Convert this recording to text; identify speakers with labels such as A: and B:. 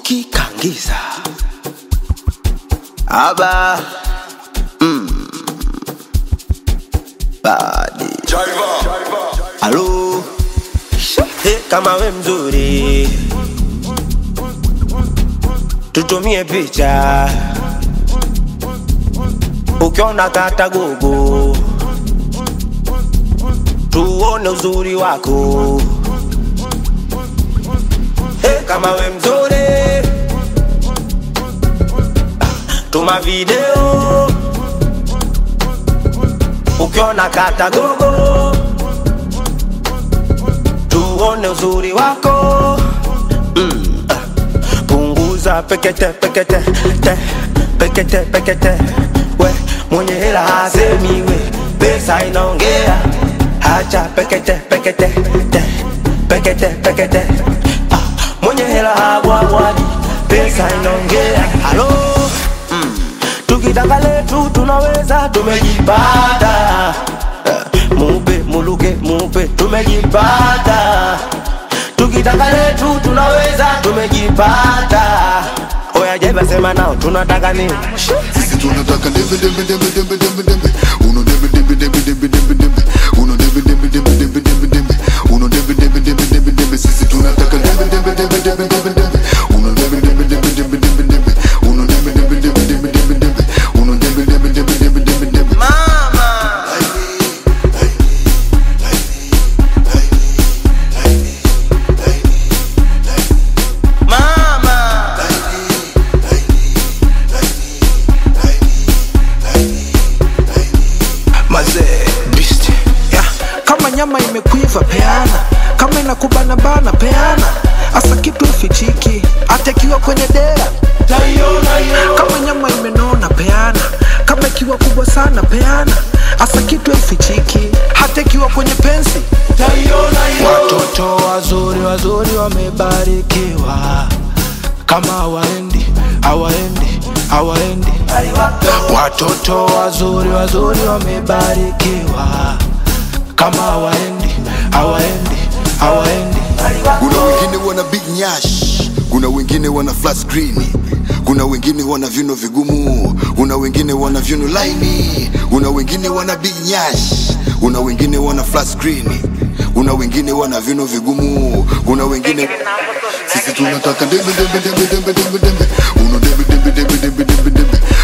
A: tukikangiza aba mm. badi halo hey, kama we mzuri tutumie picha ukiona kata gogo tuone uzuri wako hey, kama we mzuri tuma video ukiona kata gogo tuone uzuri wako mm. ah. punguza pekete pekete te pekete pekete we mwenye hela hasemi we pesa inaongea hacha pekete pekete te pekete pekete ah. mwenye hela habwabwadi pesa inaongea halo mm. tukitaka letu tunaweza tumejipata Eh, mupe muluke mupe tumejipata tukitaka letu tunaweza tumejipata oya jeba sema nao tunataka nini
B: Sisi tunataka dembe dembe dembe dembe dembe dembe Uno dembe dembe dembe dembe dembe dembe Uno dembe dembe dembe dembe dembe dembe Uno dembe dembe dembe dembe dembe Sisi tunataka dembe dembe dembe dembe dembe dembe Uno dembe dembe dembe dembe dembe dembe Uno dembe dembe dembe dembe dembe dembe Uno dembe dembe dembe dembe dembe dembe
A: mama
C: mazee beast yeah. kama nyama imekuiva peana kama inakubana bana peana hasa kitu ifichiki hata ikiwa kwenye dera kama nyama imenona peana kama ikiwa kubwa sana peana hasa kitu ifichiki hata ikiwa kwenye pensi watoto wazuri wazuri wamebarikiwa kama hawaendi hawaendi hawaendi watoto wazuri wazuri wamebarikiwa kama hawaendi hawaendi hawaendi
B: Kuna wengine wana big nyash Kuna wengine wana flat screen kuna wengine wana vyuno vigumu kuna wengine wana vyuno laini kuna wengine wana big nyash kuna wengine wana flat screen kuna wengine wana vyuno vigumu kuna wengine sisi tunataka dembe dembe dembe dembe dembe dembe uno dembe dembe dembe dembe dembe dembe